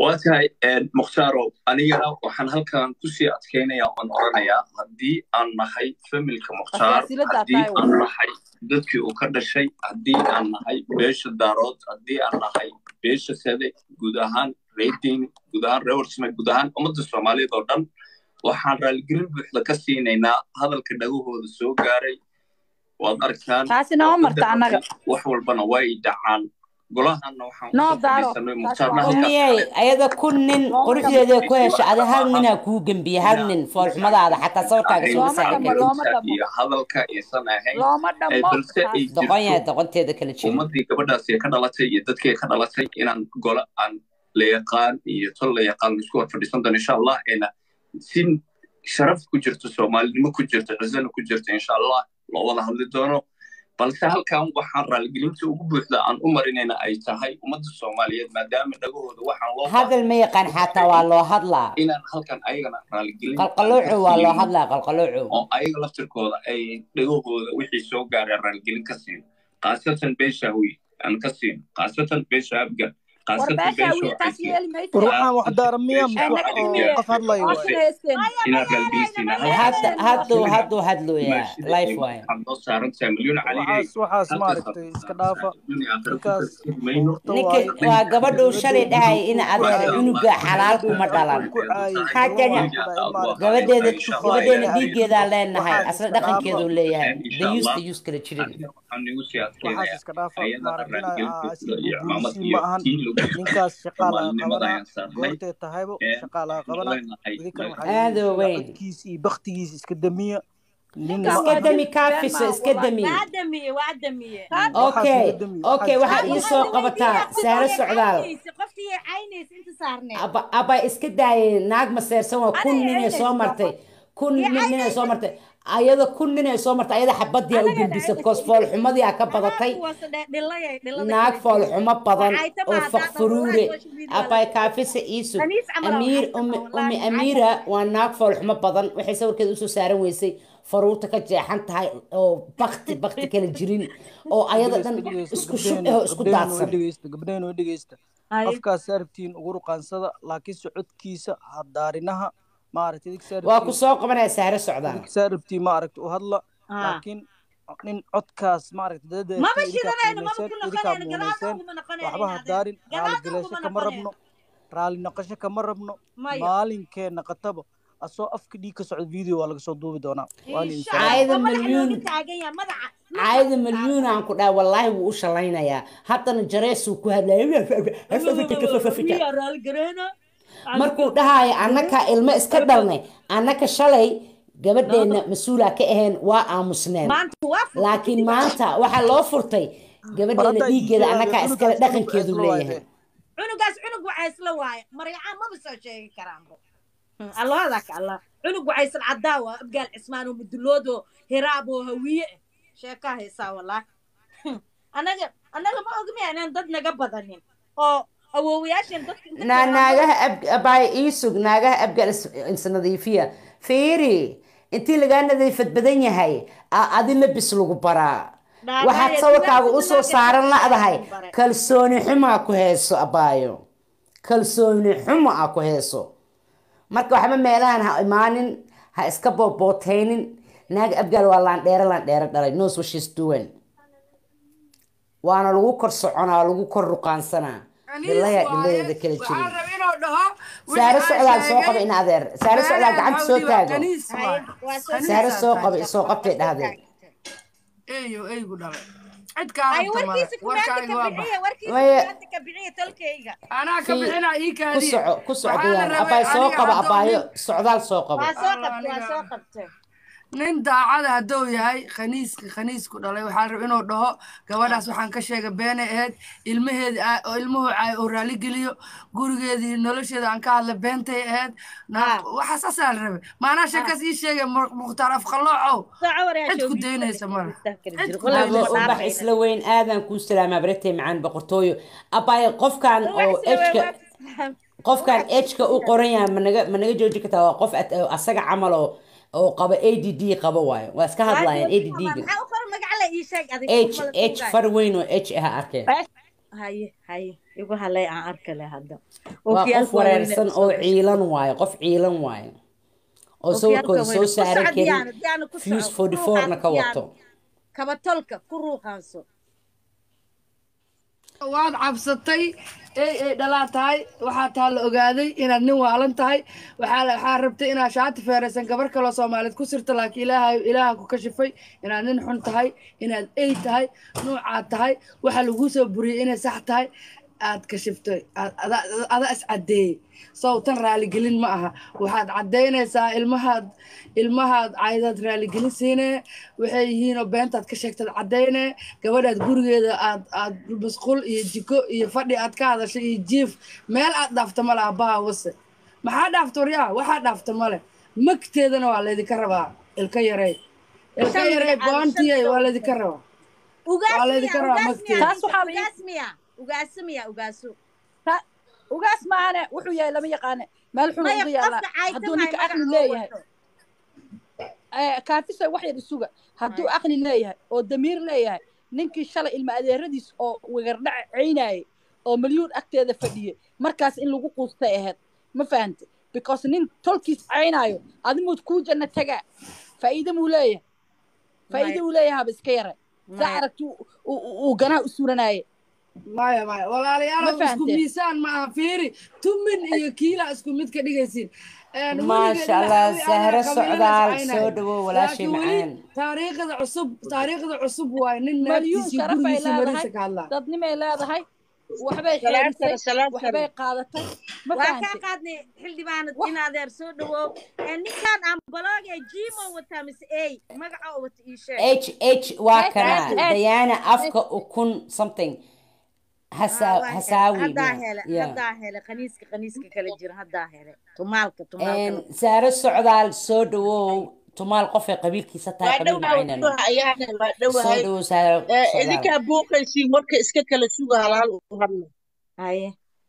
waa tahay mukhtaaro anigana waxaan halkan kusii adkaynaya oan oranayaa haddii aan nahay familka mukhtaar haddii aan nahay dadkii uu ka dhashay haddii aan nahay beesha daarood haddii aan nahay beesha sede guud ahaan reedeyni guud ahaan reewarsame guud ahaan ummadda soomaaliyeed oo dhan waxaan raaligelin buuxda ka siinaynaa hadalka dhagahooda soo gaaray waad arkaan wax walbana way dhacaan miyey ayada kun nin quruxdeeda ku hesha ada hal ninaa kuu gembiye hal nin foolxumadaada xataa sawirkaaga soo iyo hadalka aysan ahayn balse ay doqon yahay doqonteeda kala jiro ummadii gabadhaasi ka dhalatay iyo dadkii ka dhalatay inaan golo aan la yaqaan iyo tol la yaqaan isku wad fadhiisan doono insha allah ina si sharaf ku jirto soomaalinimo ku jirto cizana ku jirto insha allah loo wada hadli doono balse halkan waxaan raaligelinta ugu buuxda aan u marinayna ay tahay ummadda soomaaliyeed maadaama dhagahooda waxaan loo hadal ma yaqaan xataa waa loo hadlaa inaan halkan ayagana raaligelin qalqaloocu waa loo hadlaa qalqaloocu oo ayaga laftirkooda ay dhagahooda wixii soo gaareen raaligelin ka siin khaasatan beeshaawi aan ka siin khaasatan beesha abgal waxaan wax daaramiya qof hadlayo hadduu hadduu hadlooyaa life waay waxaas maaragtay iska dhaafa ninkaas ninka waa gabadhuu shalay dhahay in adeer cunuga xalaal kuma dhalan haddana gabadheeda gabadheena dhiiggeedaa leenahay asla dhaqankeedu leeyahay dayus dayus kala jirin waxaas iska dhaafa maaragtay ma ahan ninkaas shaqaalaa qabana goortee tahaybo shaqaalaa qabana idinkan aado weyn waxaadkiis iyo baktigiis iska damiya iska dami kaafiso iska dami okay okay waxaad ii soo qabataa saaro socdaal aba iska daayay naag maseersan waa kun ninay soo martay kun ninay soo martay ayada kun ninay soo martay ayada xabadii u gudbisay bcause foolxumadii aa ka badatay naag foolxumo badan oo fakfuruure abay kaafisa iisug amiir umi amiira waa naag foolxumo badan waxay sawirkeeda usoo saaran weysay faruurta ka jeexan tahay oo bakti bakti kala jirin oo ayada dhan isku shub oo isku daadsan gabdhaheen oo dhegeysta qofkaas saarabtiin ugu ruqaansada laakiin socodkiisa hadaarinaha waa ku soo qabanaya saare socdaa saarabtii maaragta u hadla laakiin nin codkaas maaragta waxba hadaarin raali galeesho kama rabno raali naqasho kama rabno maalinkeenna qataba asoo afka dhiig ka socda video waa laga soo duubi doonaa caayada malyuun caayada malyuun aan ku dhaha wallaahi wuu u shalaynayaa haddana jareesuu ku hadlaya markuu dhahaayo annaka ilmo iska dhalnay annaka shalay gabadheenna mas-uulaa ka ahayn waa aamusneen laakiin maanta waxaa loo furtay gabadheena dhiiggeeda annakaa iskale dhaqankeedu leeyahay cunugaas cunug waxaa isla waaye maryacaan maba soo sheegi karaanbo allahada ka allah cunug waxaa isla caddaa waa abgaal cismaan oo muduloodoo hiraab oo hawiye ah sheekaa haysaa wallah annaga annaga ma ogmiya inaan dad naga badanin oo naagaha abay iisug naagaha abgal isnadiifiya fiiri intii lagaa nadiifad badan yahay adi labis lagu baraa waxaad sawirkaaga usoo saaran la'dahay kalsooni xumaa ku heeso abaayo kalsooni xumo a ku heeso marka waxba meelahan ha imaanin ha iska boobootaynin naaga abgaal waa laandheere laandheere dhalay knows what she's doing waana lagu kor soconaa lagu kor ruqaansanaa dhilaya dhiladeeda kala jirin saare socdaal soo qaba in adeer saare socdaal gacanta soo taago saare soo qaba isoo qabtay dhahdeen eyo eygu dhalay cid kaanaa ka bixina ii ku soco ku socdayaan abay soo qaba abaayo socdaal soo qaba nin daacada hadduu yahay khaniiska khaniisku dhalay waxaa rab inuu dhaho gabadhaas waxaan ka sheegay beenay ahayd ilmaheedi oo ilmuhu oo raali geliyo gurigeedii nolosheeda aan ka hadla beentay ahayd waxaa saasaa la rabay maanaa sheekaas ii sheegay mukhtaar afqaloocow cid ku daynaysa mala ubax isla weyn aadan kuu salaamaa baratay macaan boqortooyo abaayo qofkan oo ejka qofkan ejka u qoran yahay managa managa jooji kartaa waa qof asaga camal oo oo qaba a d d qaba waayo waa iska hadlayaan a d d ga h h far weyn oo h ah arkeen igu halay aan arka leh hadda waa qof wareersan oo ciilan waaye qof ciilan waaye oo sawirkooda soo saaran karin fuse forty fourna ka wato kabatolka ku ruuqaanso waad cabsatay ey ay dhalaa tahay waxaa taa la ogaaday inaad nin waalan tahay waxaa waxaa rabtay inaad shaati feeraysan gabar kaloo soomaaliyeed ku sirta laakiin ilaaha ilaaha ku kashifay inaad nin xun tahay inaad ey tahay nuucaad tahay waxaa laguu soo buriyey inay sax tahay aad kashiftay ada is caddeeyey sow tan raaligelin ma aha waxaad caddaynaysaa ilmahaad ilmahaad caydaad raaligelin siinee waxay yihiinoo beentaad ka sheegtaad caddaynee gabadhaad gurigeeda aad aad masquul iyo jiko iyo fadhi aad ka hadashay iyo jiif meel aad dhaafta male abbaha wase maxaa dhaafta waryaa waxaa dhaafta male magteedana waa laydinka rabaa ilka yarey ilka yarey boontiye waa laydinka rabaa waa laydinka rabaa magteeda ugaasmiya ugaasmiya ugaaso ugaas maahane wuxuu yahay lama yaqaane meel xun ugu yaallaa hadduu ninka aqli leeyahay kaafisa wax yar isuga hadduu aqli leeyahay oo damiir leeyahay ninkii shalay ilma adeeradiis oo wegardhac caynayay oo milyuun agteeda fadhiyey markaas in lagu quustay ahayd ma fahante because nin tolkiis caynaayo adimuud kuu janna tagaa faa'iide muu leeyahay faa'iide uu leeyahay haba iska yara saa aragti uu ganaa u suranaaye maya maya walaalayaal isku miisaan ma aha fiiri tumin iyo kiila isku mid ka dhigaysiin maasha allah sahro socdaal soo dhawow walaashay macaan taariikhda cusub taariikhda cusub waay nin malyuun naagtiisii sharafay gurigiisa mariisa leedahay ka hadlaa dadnimay leedahay waxbay xeerisay waxbay qaadatay ma waa kaa fahantay qaadnay xildhibaanad in adeer soo dhawow ninkaan aan balooge jimo wataa mise ey magaca oo wata ii sheeg h h waa H, kana H, H. dayaana afka ukun something hasa hasaawi haddaa yeah, hele yeah. haddaa hele qaniiska qaniiska kala jira haddaa hele tumaalka tumaalka saaro socdaal soo dhawow tumaal qofay qabiilkiisa tahay waa qabiil dhowahay macaynano waa ayaana waa soo dhowahay dhawow saaro Eh, socdaal idinkaa buuqaysiin warka iska kala suga halaal u hadla haye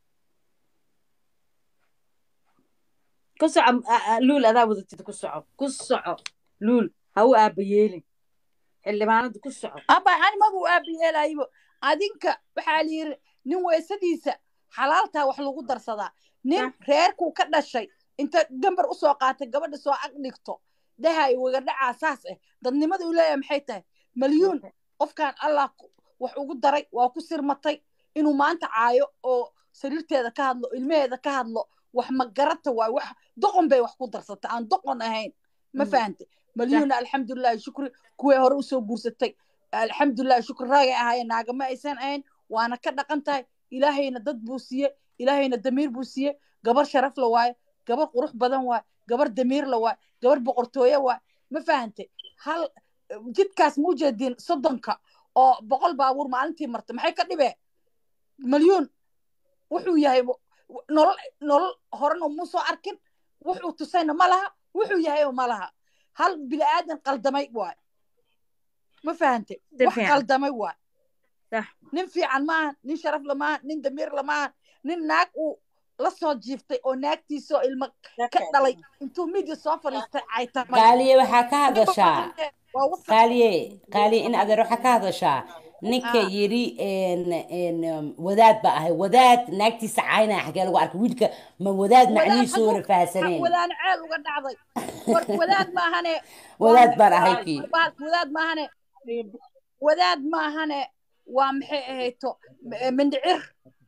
ku soco a- a- luul adaa wadatid ku soco ku soco luul ha u aaba yeelin xildhibaanada ku soco aba ani mabu aabiyeelaybo adinka waxaa la yiri nin weysadiisa xalaaltaa wax lagu darsadaa nin reerkuu ka dhashay inta gambar usoo qaatay gabadha soo ag dhigto dahay wagadhacaa saas ah dadnimada uu leeyahay maxay tahay malyuun qofkan allah ku- wax ugu daray waa ku sirmatay inuu maanta caayo oo sariirteeda ka hadlo ilmaheeda ka hadlo wax ma garata waay wax doqon bay wax ku darsatay aan doqon ahayn ma Mm. fahantay malyuuna alxamdulilahi shukri kuwii hore usoo guursatay alxamdulilah shukri raagay ahaayeen naagama aysan ahayn waana ka dhaqan tahay ilaahayna dad buu siiye ilaahayna damiir buu siiye gabar sharaf la waaye gabar qurux badan waaye gabar damiir la waaye gabar boqortooye waaye ma fahantay hal jidkaas ma ujeedin soddonka oo boqol baabuur maalintii marta maxay ka dhibee malyuun wuxuu yahay w- w- nolol nolol horena mu soo arkin wuxuu tusayna ma laha wuxuu yahayoo ma laha hal bini aadan qaldamay waay ma fahantay Si wax fiican. qaldamay waay Sax. nin fiican maaha nin sharaf lamaaha nin damiir lamaaha nin naag uu la soo jiiftay oo naagtiisoo ilmo ka dhalay intuu midia soo fadhiistay caytamay qaaliye waxaa ka hadashaa waa wasaq qaaliye qaaliye in adeer waxaa ka hadashaa ninka Ah. yiri en en um, wadaad ba ahay wadaad naagtiisa caynaya xagee lagu arkay wiilka ma wadaad macnihiisu wana fahasaneen wadaana ceel uga dhacday war wadaad maahane wadaad baan ahay kii bahalka wadaad maahane wadaad maahane waa maxay ahayto m- mindhicir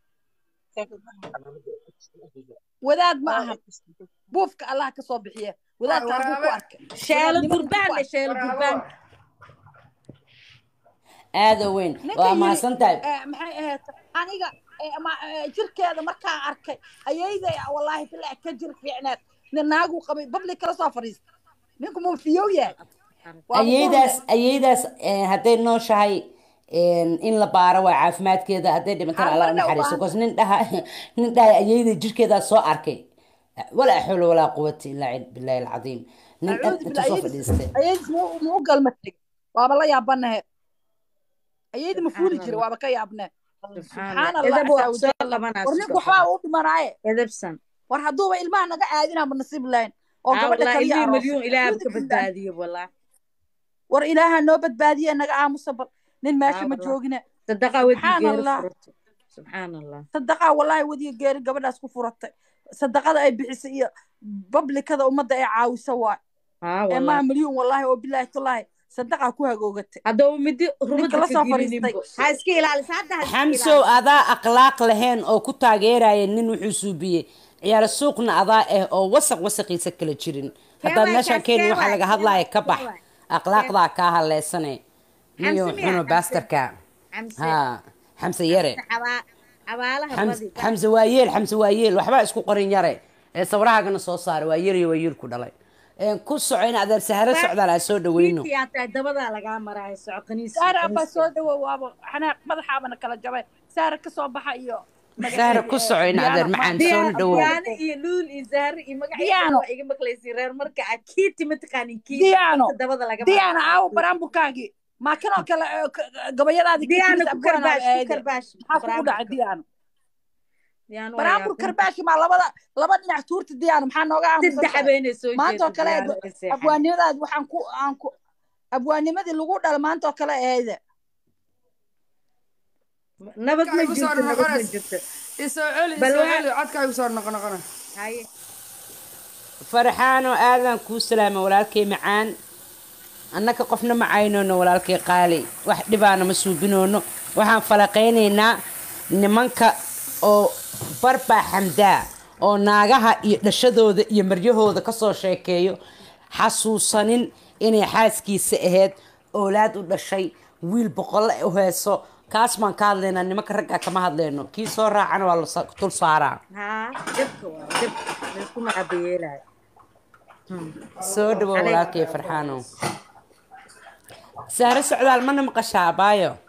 wadaad ma aha buufka allah ka soo bixiye wadaadka arbuu ku arkay sheelo wadaadnimada gurbaan ku le arkay. sheelo gurbaan aada u weyn ninka waa yiri mahadsan tahay eh, maxay ahayd aniga eh, ma- eh, jirkeeda markaan arkay ayayday wallaahi bilaa ka jir fiicneed nin naaguu qabay babli kala soo fadhiista ninku muu fiyow yahay Waa ayeydaas ayeydaas eh, hadday nooshahay en, in la baaro waa caafimaadkeeda hadday dhimantana Ah, allah u marna naxariiso waa- bcause nin dhaha nin dhaha ayeyda jirkeedaa soo arkay walaa xawla walaa quwata ilaa cid billahi alcadiim nin dhan acuudu intuu billah soo ayadis fadhiistay ayadis muu muu galmatay waaba la yaabanahe ayadi ma fuuli jira waaba ka yaabnee subxaan allah edab waa asaa soo wajalla qabanaa war ninku waxbaa u dhimanaaye edabsan war hadduuba ilmaha naga aadinaa ma nasiib lahayn oo Ah, gabadha wallahi kaliya ilmihii aroosay malyuun ilaahaba Acuudu ka billah. badbaadiyo wallahi war ilaaha noo badbaadiye naga aamusa bal nin meesha Ah, ma wallahi. joogine sadaqa Subxaan wadigeeda Allah. furato subxaan allah sadaqaa wallaahi wadiga geeri gabadhaas ku furatay sadaqada ay bixisay iyo bablikada ummadda ay caawisa waay haa ee wallahi maa milyuun wallaahi oo bilaahi tullaahi sadaqaa ku hagoogatay haddaba midi ninka rumada la ka soo gelininbo fadhiistay ha iska ilaalisa hadda ha iska xamsow ilaalisa adaa akhlaaq lahayn oo ku taageeraya nin wuxuu suubiyey ciyaaro suuqna adaa ah oo wasaq wasaqiisa kala jirin haddaad waay meeshaan kaas, keenin kee waxaa waay, laga kee hadlaya waay, ka kee bax waay. akhlaaqdaa kaa haleysane niyo Xamse miyaa? xuno Xamse. baastarka xamse ha xamse yare xabaa xabaalaha xamse badi xamse waa yeel xamse waa yeel waxbaa isku qorin yare ee sawirahaagana soo saara waa yar iyo waa yeel ku dhalay Een, ku soco in adeer saharo socdaal aan soo dhaweyno intii aad tahay dabadaa lagaa maraayo soco qaniis saara abaa soo dhawow waaba xanaaq madaxaabana kala jabay saara ka soo baxa iyo saharo ku soco in adeer macaan soo dhawow diyaano iyo luul iyo zahre iyo magaciisa Diyaano. waa iga maqlaysi reer marka aad kiiti mataqaanin kiiti Diyaano. inta dabada laga diyaana maraayo. aawo baraamburkaagii maa kanoo kale ee, k- gabayadaadii diyaano kiis ku abwaanaad karbaash ku aade. karbaash maxaa kugu dhacay diyaano diyaano waa baraambur yaabin. karbaashi maa labada laba dhinac tuurta diyaano maxaa nooga saddex aamusan habeenay soo maanta oo jeedo kale diyaano ay seexan. abwaanimadaad waxaan ku aan ku abwaanimadii lagu dhala maanta oo kale eede nabad ma Codkaagu soo jirto nabad ma noqonays. jirto isoo celi Bal isoo waa- celi codkaagu soo noqo noqona haye farxaano aadan kuu salaama walaalkay macaan annaka qofna ma caynoono walaalkay qaali wax dhibaana ma suubinoono waxaan falaqaynaynaa nimanka oo barbaa xamdaa oo naagaha iyo dhashadooda iyo maryahooda kasoo sheekeeyo xasuusanin inay xaaskiisa ahayd oolaad u dhashay wiil boqolle u heeso kaas baan ka hadlaynaa nimanka ragga kama hadlayno kii soo raacana waa la sa- dul saaraa haa dabka waa dabka laysku macabayeelaayo soo dhawo walaalkay farxaano sahro socdaal mana maqashaa abaayo